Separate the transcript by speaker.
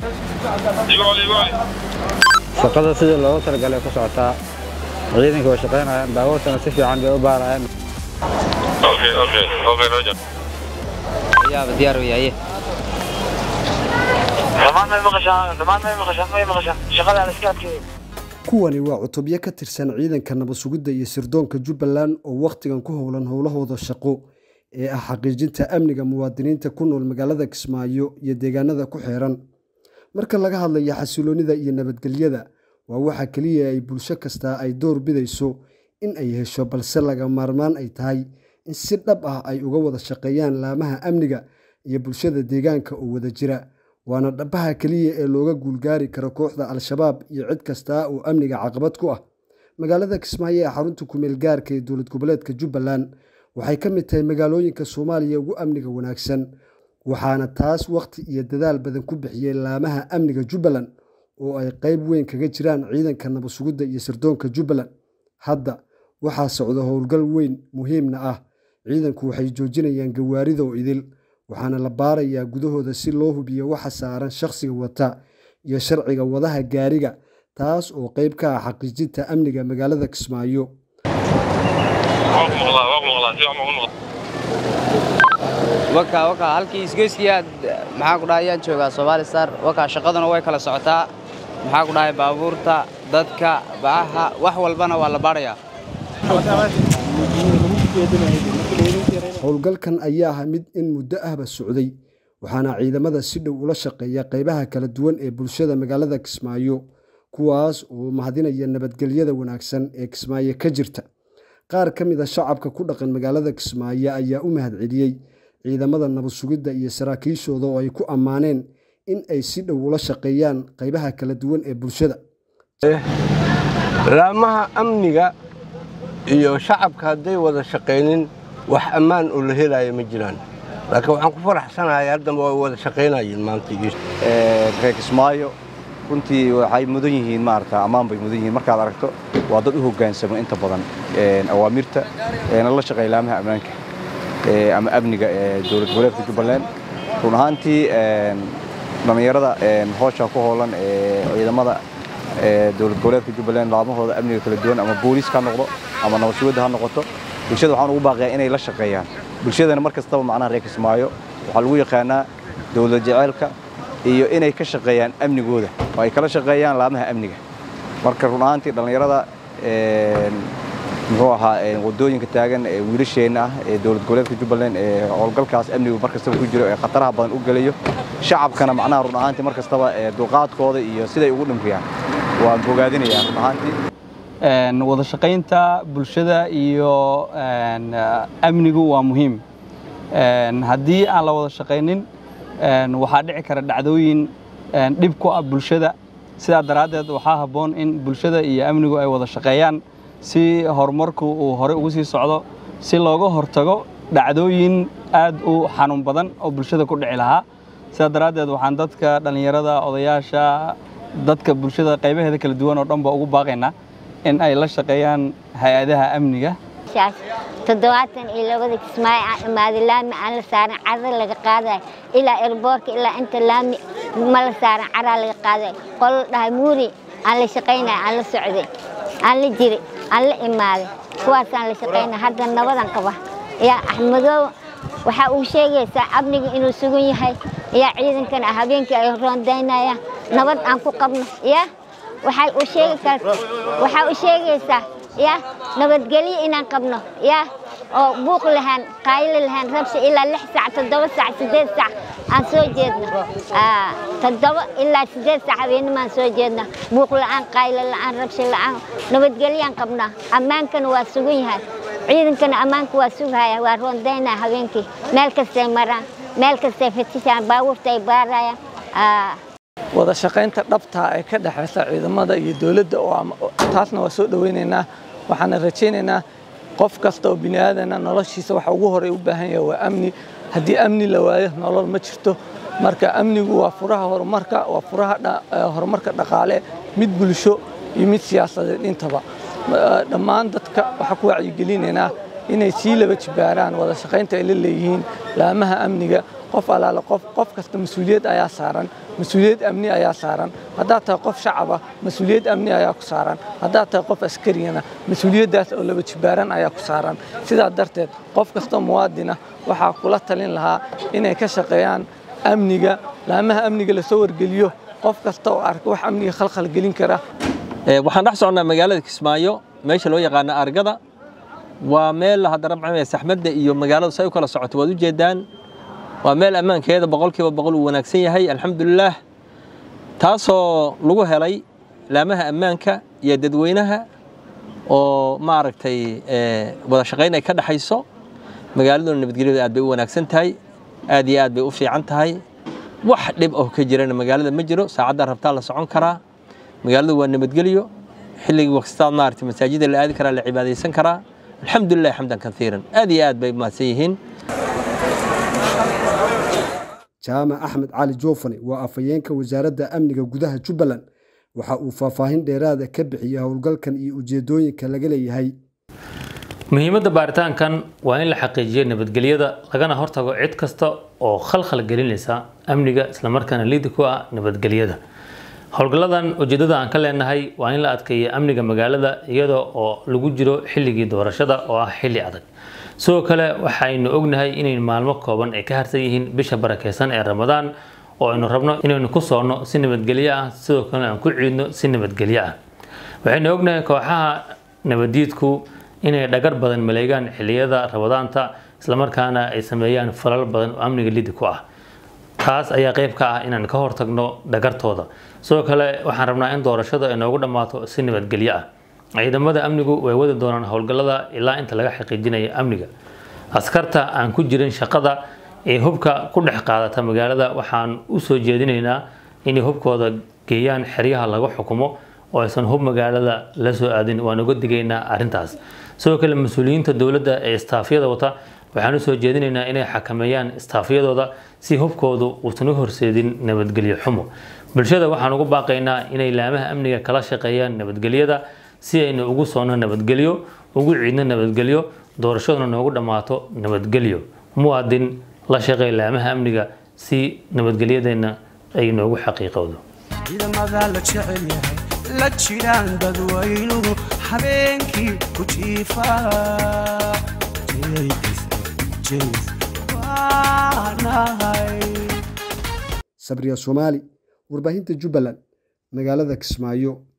Speaker 1: shaqada sidii loogu talagalay ku socotaa ciidanka way shaqaynayaan baabuurtana si fiican bay u baarayaan
Speaker 2: yaaba diyaar u yahay
Speaker 3: kuwani waa cutubyo ka tirsan ciidanka nabad sugidda iyo sirdoonka jubbaland oo wakhtigan ku howlan howlahooda shaqo ee ah xaqiijinta amniga muwaadiniinta ku nool magaalada kismaayo iyo deegaanada ku xeeran marka laga hadlayo xasiloonnida iyo nabadgelyada waa waxa keliya ay bulsho kastaa ay door bidayso in ay hesho balse laga maarmaan ay tahay in si dhab ah ay uga wada shaqeeyaan laamaha amniga iyo bulshada deegaanka oo wada jira waana dhabaha keliya ee looga guulgaari karo kooxda al-shabaab iyo cid kastaa oo amniga caqabad ku ah magaalada kismaayo ee xarunta kumeel gaarka ee dowlad goboleedka jubbaland waxay ka mid tahay magaalooyinka soomaaliya ugu amniga wanaagsan waxaana taas wakhti iyo dadaal badan ku bixiyey laamaha amniga jubbaland oo ay qayb weyn kaga jiraan ciidanka nabad sugidda iyo sirdoonka jubbaland hadda waxaa socda howlgal weyn muhiimna ah ciidanku waxay joojinayaan gawaarida oo idil waxaana la baarayaa gudahooda si loo hubiyo waxa saaran shakhsiga wata iyo sharciga wadaha gaariga taas oo qayb ka ah xaqiijinta amniga magaalada kismaayo
Speaker 2: waka waka halkii isgoyskiyaad maxaa ku dhahay ayaan joogaa Somali Star waka shaqaduna way kala socotaa maxaa ku dhahay baabuurta dadka baaha wax walbana waa la baarayaa
Speaker 3: howlgalkan ayaa ah mid in muddo ahba socday waxaana ciidamada si dhow ula shaqeeya qaybaha kala duwan ee bulshada magaalada kismaayo kuwaas oo mahadinaya nabadgelyada wanaagsan ee kismaayo ka jirta qaar ka mid a shacabka ku dhaqan magaalada kismaayo ayaa u mahadceliyey ciidamada nabad sugidda iyo saraakiishooda oo ay ku ammaaneen in ay si dhow ula shaqeeyaan qaybaha kala duwan ee bulshada
Speaker 4: laamaha amniga iyo shacabka hadday wada shaqaynin wax ammaan oo la helaayo ma jiraan laakiin waxaan ku faraxsanahay haddaba way wada shaqaynayeen maanta
Speaker 5: reer kismaayo runtii waxay mudan yihiin maarata ammaan bay mudan yihiin markaad aragto waa dad u hoggaansamo inta badan awaamirta eena la shaqeeya laamaha ammaanka ama amniga ee dowlad goboleedka jubbaland run ahaantii dhallinyarada hoosha ku hoolan ee ciidamada dowlad goboleedka jubbaland laamahooda amniga kala duwan ama booliiska ha noqdo ama nabad sugidda ha noqoto bulshada waxaan ugu baaqiyaa inay la shaqeeyaan bulshadana mar kastaba macnaha reer kismaayo waxaa lagu yaqaanaa dowlad jeceelka iyo inay ka shaqeeyaan amnigooda oo ay kala shaqeeyaan laamaha amniga marka run ahaantii dhallinyarada muxuu ahaa wadooyinka taagan ee wiilasheenna ah ee dowlad goboleedka jubbaland ee howlgalkaas amnigu mar kastaba ku jiro ee khataraha badan u gelayo shacabkana macnaha run ahaantii mar kastaba dulqaadkooda iyo siday ugu dhimriyaan waan bogaadinayaa run ahaantii
Speaker 6: wada shaqaynta bulshada iyo amnigu waa muhiim haddii aan la wada shaqaynin waxaa dhici kara dhacdooyin dhib ku ah bulshada sidaa daraaddeed waxaa habboon in bulshada iyo amnigu ay wada shaqeeyaan si horumarku uu hore ugu sii socdo si looga hortago dhacdooyin aad u xanuun badan oo bulshada ku dhici lahaa sidaa daraaddeed waxaan dadka dhallinyarada odayaasha dadka bulshada qaybaheeda kala duwan oo dhanba ugu baaqaynaa in ay la shaqeeyaan hay-adaha amniga
Speaker 7: toddobaatan iyo labada kismaayo aan imaaday laami aan la saaran cara laga qaadayo ilaa erboorka ilaa inta laami ma la saaran caraa laga qaadayo qolo dhahay muuri aan la shaqaynaya aan la socday aan la jiray aan la imaaday kuwaasaan la shaqaynaya hadda nabadan qaba yaa axmedoow waxaa uu sheegaysaa amniga inuu sugan yahay yaa ciidankana habeenkii ay roondaynayaan nabad aan ku qabno yaa waxay u sheegi karta waxaa u sheegaysaa ya nabadgelyo inaan qabno ya oo buuq lahaan qaaylo lahaan rabsha ilaa lix sac toddoba sac siddeed sac aan soo jeedno toddoba ilaa siddeed sac habeennimaan soo jeedno buuq la'aan qaaylo la'aan rabsha la'aan nabadgelyaan qabnaa ammaankana waa sugan yahay ciidankana ammaanka waa sugahaya waa roondaynaya habeenkii meel kastay maraan meel kastay fatishaan baabuurta ay baarayaan
Speaker 8: wada shaqaynta dhabtaa ee ka dhexaysa ciidamada iyo dowladda taasna waa soo dhowaynaynaa waxaana rajaynaynaa qof kasta oo bini aadana noloshiisa waxa ugu horey u baahan yahay waa amni haddii amni la waayo nolol ma jirto marka amnigu waa furaha horumarka waa furaha horumarka dhaqaale mid bulsho iyo mid siyaasadeed intaba dhammaan dadka waxaa ku wacyigelinaynaa inay sii laba jibaaraan wada shaqaynta ay la leeyihiin laamaha amniga qof alaale qof qof kasta mas-uuliyad ayaa saaran mas-uuliyad amni ayaa saaran haddaad tahay qof shacaba mas-uuliyad amni ayaa ku saaran haddaad tahay qof askariyana mas-uuliyaddaas oo laba jibaaran ayaa ku saaran sidaa darteed qof kastoo muwaadina waxaa kula talin lahaa inay ka shaqeeyaan amniga laamaha amniga lasoo wargeliyo qof kasta oo arka wax amniga khalkhal gelin kara
Speaker 9: waxaan dhex soconnaa magaalada kismaayo meesha loo yaqaano argada waa meel haddana maxaa saxmadda iyo magaaladu say u kala socoto waad u jeedaan waa meel ammaankeeda boqolkiiba boqol uu wanaagsan yahay alxamdulilaah taasoo lagu helay laamaha ammaanka iyo dadweynaha oo maaragtay wada shaqayn ay ka dhexayso magaaladuna nabadgelyadu aad bay u wanaagsan tahay aad iyo aad bay u fiican tahay wax dhib oo ka jirana magaalada ma jiro saacaddaa rabtaa la socon karaa magaaladu waa nabadgelyo xilligii waqtistaad maaragtay masaajida la aadi karaa la cibaadaysan karaa alxamdulilah xamdan kaiiran aad iyo aad bay mahadsan yihiin
Speaker 3: jaamac axmed cali joofane waa afhayeenka wasaaradda amniga gudaha jubbaland waxa uu faahfaahin dheeraada ka bixiyey howlgalkan iyo ujeedooyinka laga leeyahay
Speaker 10: muhiimadda baaritaankan waa in la xaqiijiyo nabadgelyada lagana hortago cid kasta oo khalkhal gelinaysa amniga islamarkaana liidi ku ah nabadgelyada howlgalladan ujeedada aan ka leenahay waa in la adkeeyo amniga magaalada iyada oo lagu jiro xilligii doorashada oo ah xilli adag sidoo kale waxaynu ognahay inay maalmo kooban ay ka harsan yihiin bisha barakeysan ee ramadaan oo aynu rabno inaynu ku soonno si nabadgelyo ah sidoo kalena aan ku ciidno si nabadgelyo ah waxaynu ognahay kooxaha nabadiidku inay dhagar badan maleegaan xilliyada ramadaanta islamarkaana ay sameeyaan falal badan oo amniga lidi ku ah taas ayaa qayb ka ah inaan ka hortagno dhagartooda sidoo kale waxaan rabnaa in doorashada ay noogu dhammaato si nabadgelyo ah ciidamada amnigu way wadi doonaan howlgallada ilaa inta laga xaqiijinayo amniga askarta aan ku jirin shaqada ee hubka ku dhex qaadata magaalada waxaan u soo jeedinaynaa inay hubkooda geeyaan xeryaha lagu xukumo oo aysan hub magaalada la soo aadin waan uga digaynaa arrintaas sidoo kale mas-uuliyiinta dowladda ee istaafyada wata waxaan u soo jeedinaynaa inay xakameeyaan istaafyadooda si hubkoodu uusan u horseedin nabadgelyo xumo bulshada waxaan ugu baaqaynaa inay laamaha amniga kala shaqeeyaan nabadgelyada si aynu ugu soonno nabadgelyo ugu ciidno nabadgelyo doorashaduna noogu dhammaato nabadgelyo muwaadin la shaqeey laamaha amniga si nabadgelyadeenna ay noogu xaqiiqowdo
Speaker 11: ciidamada la jecel yahay la jiraan dadweynuhu habeenkii ku jiifa
Speaker 3: sabriya soomaali warbaahinta jubbaland magaalada kismaayo